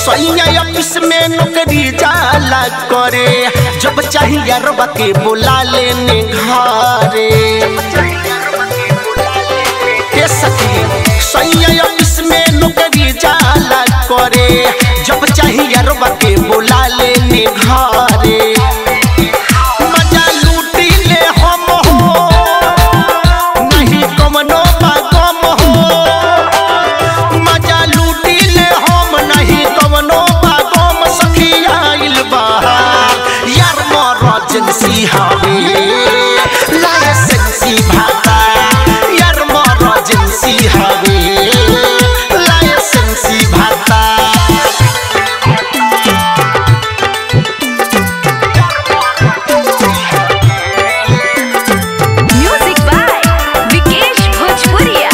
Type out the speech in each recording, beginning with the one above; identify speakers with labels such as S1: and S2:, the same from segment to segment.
S1: सैया ऑफिस में नौकरी जाला करे जब चाहिए यारबा के बुला लेने घरे के सखी सैया ऑफिस में नौकरी जाला करे जब चाहिए यारबा के बुला लेने घरे मजा लूटी ले हम हो नहीं कमनो बागम हो मजा लूटी ले हम नहीं कमनो बागम सखी आइल बहार यार मरजेंसी हवे लाइसेंसी भाता यार मरजेंसी हवे लाइसेंसी भाता
S2: म्यूजिक बाय विकेश भोजपुरिया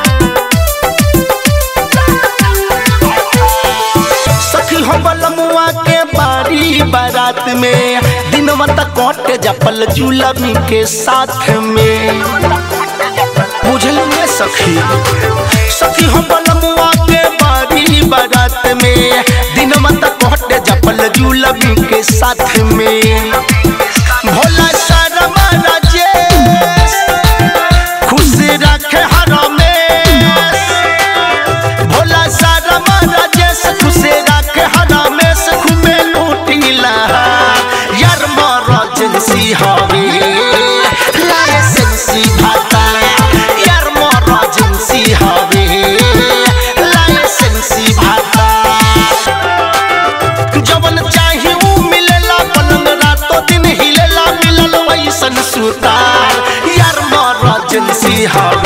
S1: सखी हो बलमुआ के बारी बारात में दिनवा तक कटे जपल जुलमी के साथ में बुझल में सखी सखी हो बलमुआ के बारी बारात में दिनवा तक कटे जपल जुलमी के साथ में भोला शर्मा राजेश खुश रखे हर में भोला सारा राजेश खुशे रखे हरामेश घूमे लूटीला यार मरजेंसी हवे लाइसेंसी भाता यार मरजेंसी हवे लाइसेंसी भाता जवन चाही ऊ मिलेला पलंग रातो दिन हिलेला मिलल वैसन सुतार यार मरजेंसी हवे